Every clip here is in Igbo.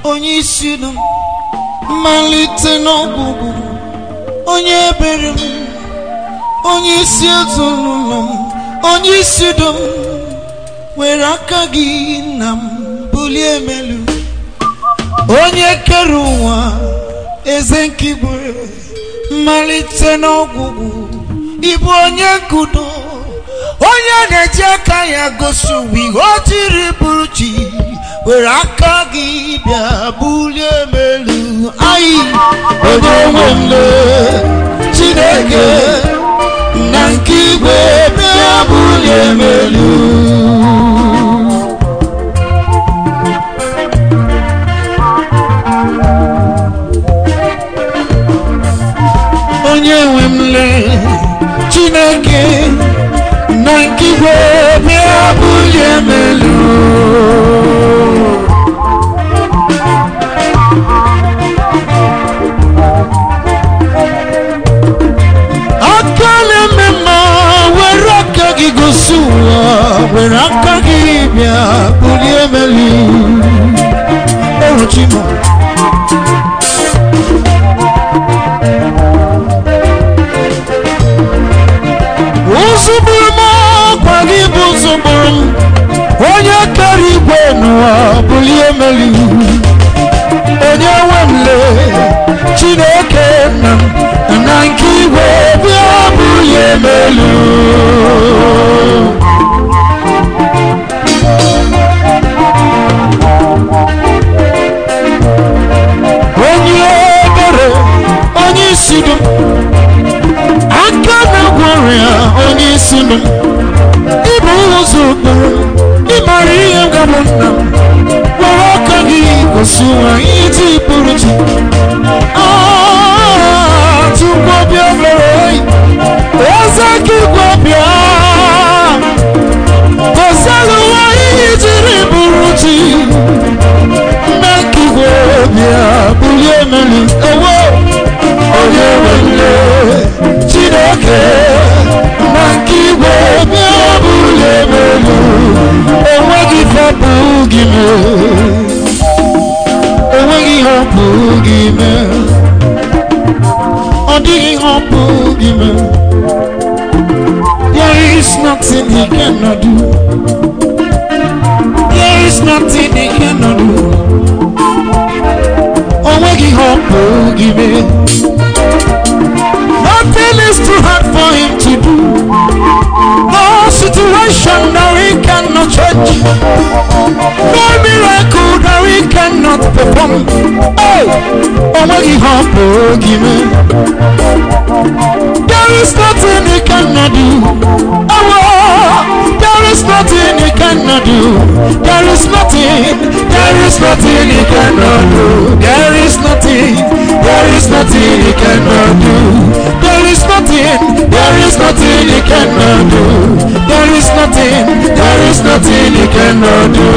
onye isi m mmalite n'ọgwụgwụ onye ebere m onye isi ezinụlọ m onye isi do m were aka gị na m bulie emelu onye kere ụwa eze nkigwe mmalite n'ọgwụgwụ ịbụ onye nkudo onye na-eji aka ya gosi ụwa ihe o jiri bụrụ chi were aka gị bịa bulie emelu anyị onye nwe mle chineke na nke igwe bịa bulie emelu onye nwe m lee chineke na nke igwe bịa bulie m elu aka na-eme mma were aka gị gosi ụwa were aka gị bịa bulie m elu eruchi m ụzụgburu m ọkwa gị bụ ụzụgburu m onye kere igwe n'ụwa bulie meli onye nwe m lee chineke nna m na nke igwe bịa bulie melu onye ebere onye isi dum aka na-agwọ ọrịa onye isi m ịbụ ụzọ okporo ịmara ihe gabụ nna m were aka gị gosi ụwa ihe ji pụrụ chi tupu bịa mere oyi eze gị gwa bịa gosiela ụwa ihe jiri bụrụ chi nne nke igwe bịa bulie emelu ewo onye nwere chineke na nke igwe bịa bulie emelu enweghị fepụ gị mee enweghị ihe ọpụ gị mee ọ dịghị ihe ọpụ gị mee there is nothing he cannot do there is nothing he cannot do o nweghị ihe ọpụ gị mee nothing is too hard for him to do no situation that he cannot change no miracle that he cannot perform hey o nweghị ihe ọpụ gị mee there is nothing he cannot do oh, there is nothing he cannot do there is nothing there is nothing he cannot do there is nothing there is nothing he cannot do there is nothing there is nothing he cannot do there is nothing there is nothing he cannot do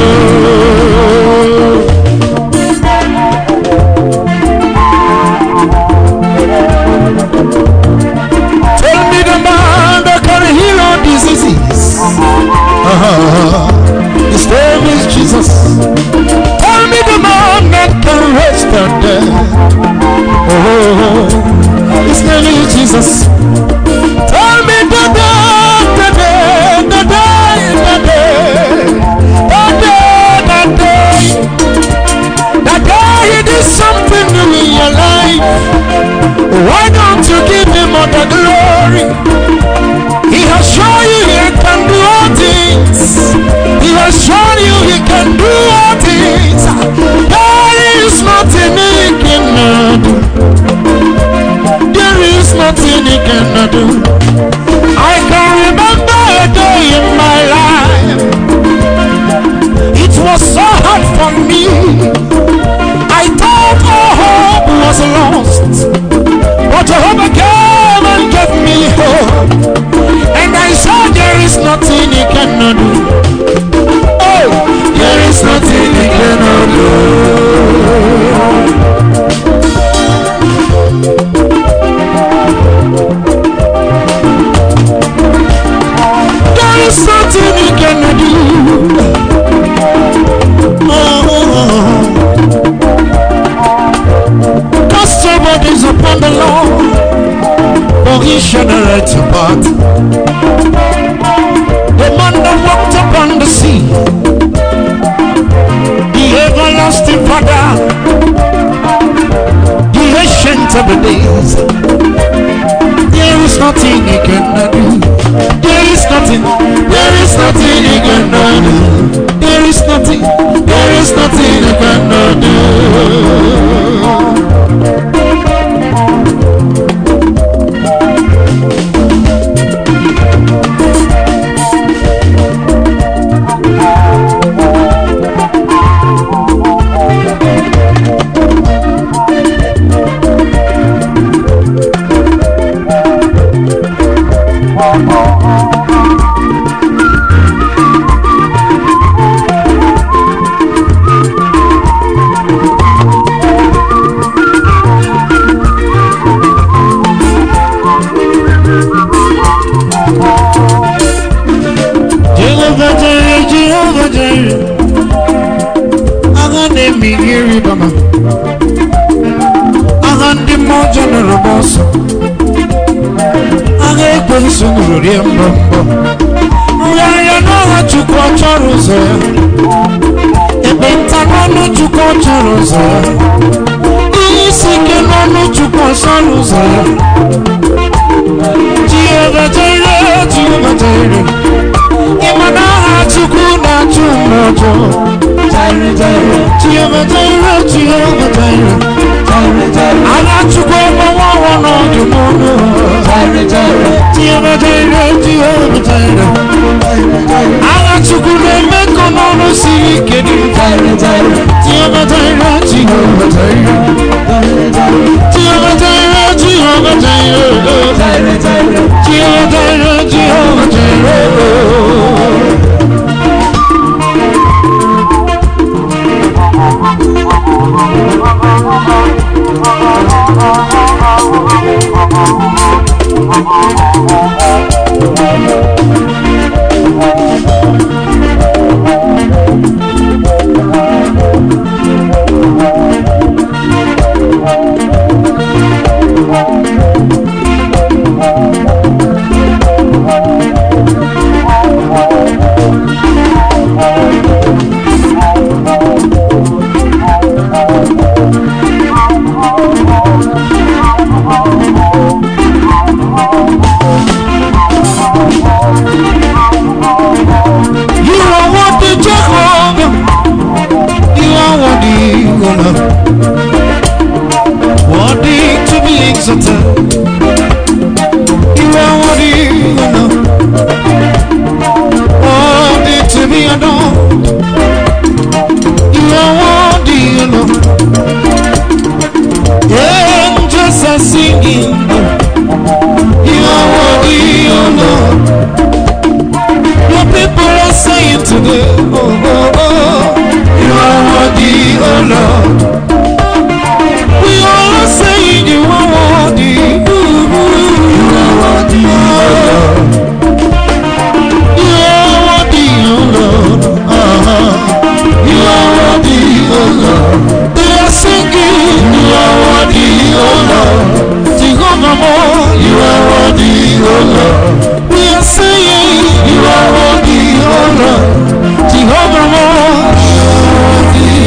Tell me the man that can heal all diseases. Uh-huh. His name is Jesus. Tell me the man that can raise the dead. Oh, his name is Jesus. Tell me the day, the day, the day, the day, the day, the day, the day he did something new in your life. Why don't you give him all the glory? He has shown you he can do all things. He has shown you he can do all things. There is nothing he cannot do. There is nothing he cannot do. I can remember a day in my life. It was so hard for me. I thought all hope was lost. But Jehovah came and gave me hope. And I saw there is nothing he cannot do. Oh, there is nothing he cannot do. eyes upon the Lord, for he shall direct your path. The man that walked upon the sea, the everlasting Father, the ancient of the days. There is nothing he cannot do. There is nothing, there is nothing he cannot do. There is nothing, there is nothing he cannot do. Jehovah Jireh, Jehovah Jireh. Agha na-eme ihe ịrịbama. Agha ndị mmụọ nụrụ m ọsọ. Agha ekwensu nụrụ rie mbọ mbọ. Nrịarịa n'ọha Chukwu ọ chọrọ ụzọ ya. Ekpenta n'ọnụ Chukwu ọ chọrọ ụzọ ya. Ihe isi ike n'ọnụ Chukwu ọ chọrọ ụzọ ya. Jehovah Jireh, Jehovah Jireh. Ịma na aha Chukwu na-achụ mma ọjọọ. Jehovah Jireh, Jehovah Jireh. Agha Chukwu ọgbawa ọwa n'ọdụ n'ọnụ. Jehovah Jireh, Jehovah Jireh. Agha Chukwu na-eme ka n'ọnụ siri ike dị. Jehovah Jireh, Jehovah Jireh. Jehovah Jireh, Jehovah Jireh. Jehovah Jireh, Jehovah Jireh. You are worthy, Jehovah. You are worthy, O Lord. Worthy to be exalted. You are worthy, O Lord. Worthy to be adored. You are worthy, O Lord. Angels are singing. You are worthy, O Lord. Your people are saying today, oh, oh, oh, you are worthy, oh Lord. We all are saying you are worthy, ooh, ooh, you are worthy, oh Lord. You are worthy, oh Lord. Uh-huh. You are worthy, oh Lord. They are singing, you are worthy, oh Lord. Jehovah, more, you are worthy, oh Lord. We are saying, you are worthy, oh Lord. Jehovah, more, you are worthy,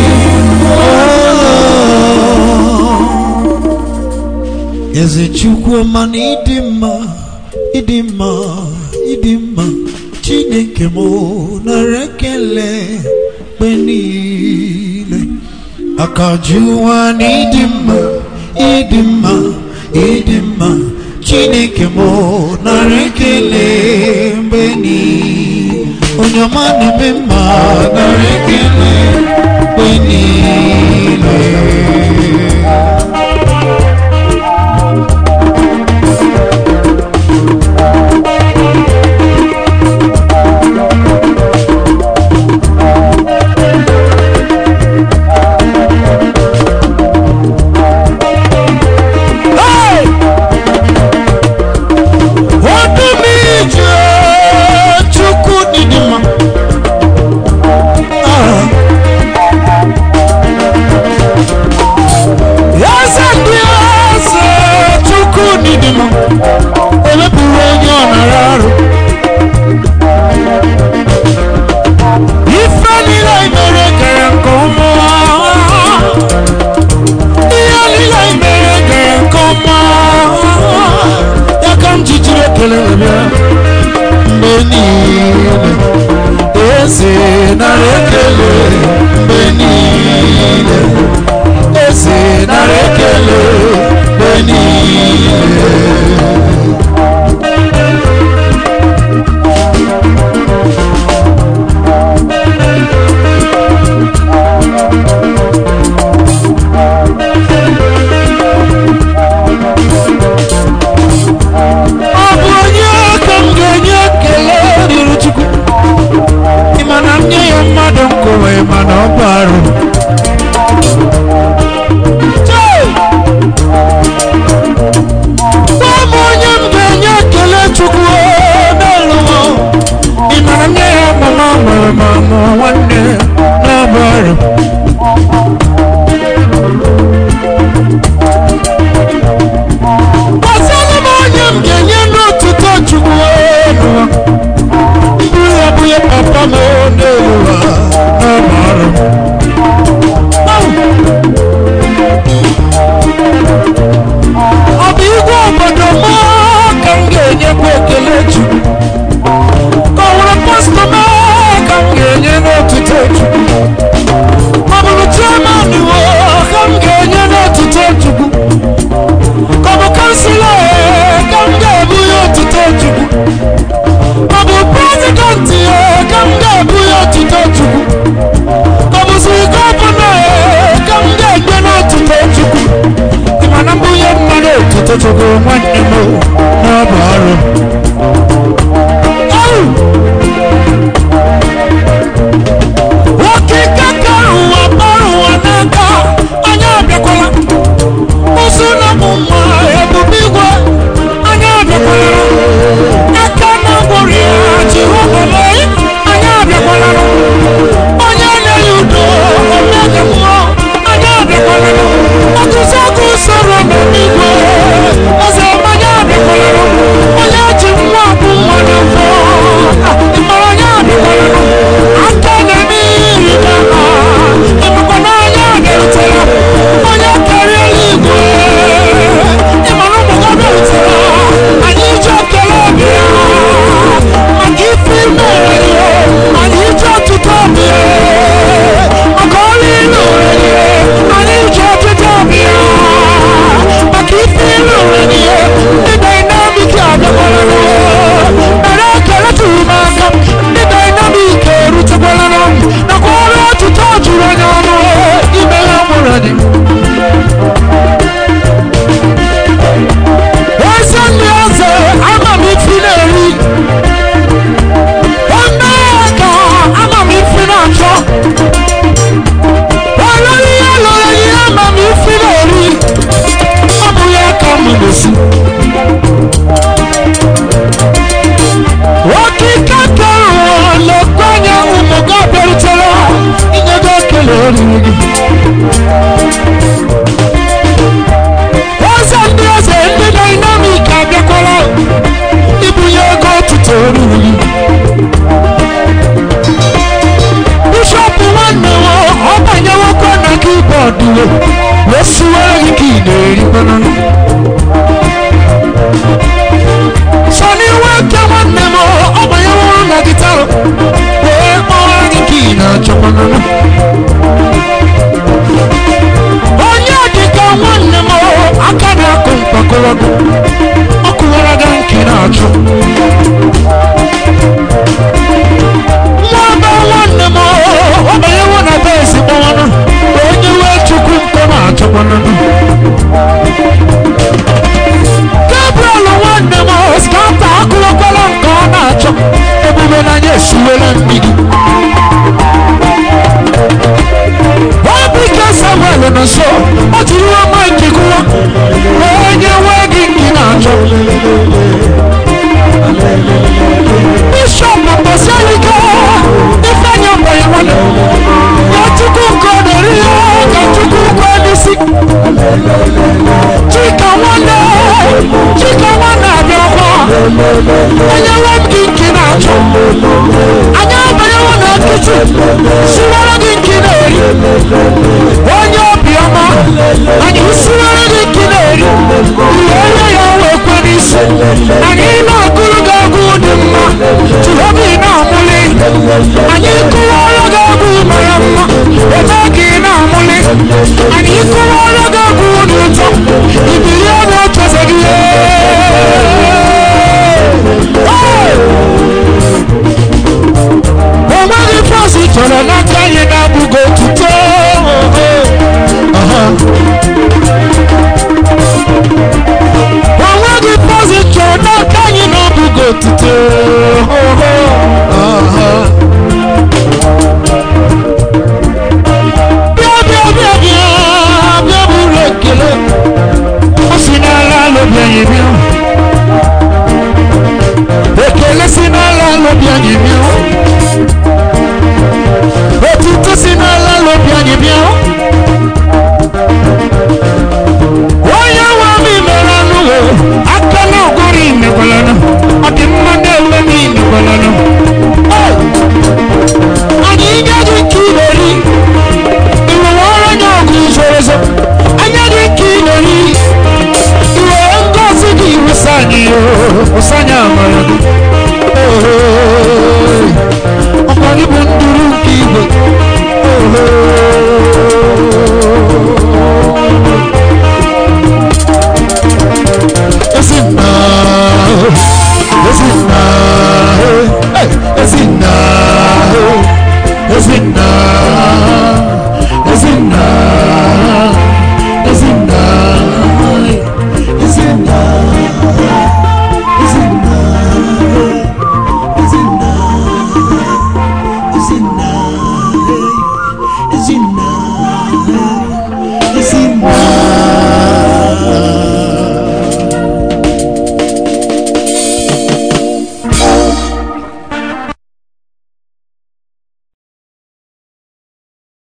oh Lord. Eze Chukwuma na ịdị mma, ịdị mma, ịdị mma, Chineke m nara ekele mgbe niile. Akajuwa na ịdị mma, ịdị mma, ịdị mma, Chineke m nara ekele mgbe niile. Onye ọma na-eme mma nara ekele mgbe niile. Hey! Ọdún méje Chukwu dịdị mma. Ah. Gbasara m onye m ga-enye n'otuto Chukwu elu bụ ya bụ ya papa m n'elu ụwa n'ọmara m ọ bụ igwe obodo m ka m ga-enyekwa ekele Chukwu ka ọ nwere pastọ m ka m ga-enye n'otuto Chukwu ọ bụrụ chairman wo ka m ga-enye n'otuto Chukwu ka ọ bụ kansụla ka m ga-ebu ya otuto Chukwu ọ bụ prezidenti ka m ga-ebu ya otuto Chukwu ọ bụzi gọvanọ ka m ga-enye n'otuto Chukwu ị ma na mbunye mmadụ otuto Chukwu nwanne m n'ọbụ ọrụ Au! nwoke kaka ụwa kpọrọ ụwa n'aka anya abịakwala ụsụ na mụ nwa ebube igwe anya abịakwala aka na gwọrọ ya jehova anya abịakwala onye na-enye udo omega mmụọ anya abịakwala ọgụzi ọgụ usoro n'igwe eze anya abịakwala onye ji nwa bụ nwa na mbọ ịmara anya abịakwala aka na-eme iri na ha ịmakwa na anya bịarutere onye karịa eluigwe ịmara ụmụ gị bịarutere anyị ji ekele bịa maka ife imere ya anyị ji ọtụtụ bịa maka ọrụ ilu anyị ji ọtụtụ bịa maka ife ilu ya ndị dynamic abịakwala mere ekele tụrụ m aka ndị dynamic erutekwala nakwa ọrụ ọtụtụ juru anya ọnụ ime ya mụrụ anyị eze ndị eze ama m ifi na-eri onye ka ama m ifi na-achọ olori ya lụrụ ihe ama m ifi na-eri ọ bụ ya ka m na-esi okike kere lekwa anya ụmụ gị bịarutere inye gị ekele oriri gị eze ndị eze ndị dynamic abịakwala ibunye ego ọtụtụ oriri gị bishọp nwanne m ọ banyewokwa na kibọọdụ wee siwere gị ka ị na-erikwana sọni nwoke nwanne m ọ banyeworo na gịtarụ wee kpọọ gị ka ị na-achọkwana onye dịka nwanne m aka na-akụ mkpakọrọgụ ọ kụwara gị nke na-achụ nwa be nwanne m ọ banyewo na be ezigbo nwanụ onye wee chukwu nkọ na-achọkwana gabriel nwanne m skata akụrụkwala nke ọ na-achọ ebube n'anya esiwela mmiri Obike Samuel nọ nso o jiri nwa maịkị gụwa onye nwee gị nke na-achọ bishọp mbọsialike ifeanya mbanye nwanne ya chukwu nke ọ dịrị ya ka chukwu nke n'isi chika nwanne chika nwanne abịakwa onye nwe m gị nke na-achọ anyị abanyewo na kichin siwara gị nke na-eri onye obiọma anyị siwara gị nke na-eri ihe onye ya wee kwe n'isi anyị na-agụrụ gị agụ dị mma jehova ị na-amụli anyị kụwara gị agụ mara mma ebe gị na-amụli anyị kụwara gị agụ dị ụtọ ibilie na-echeze gị onweghị fọs chọrọ na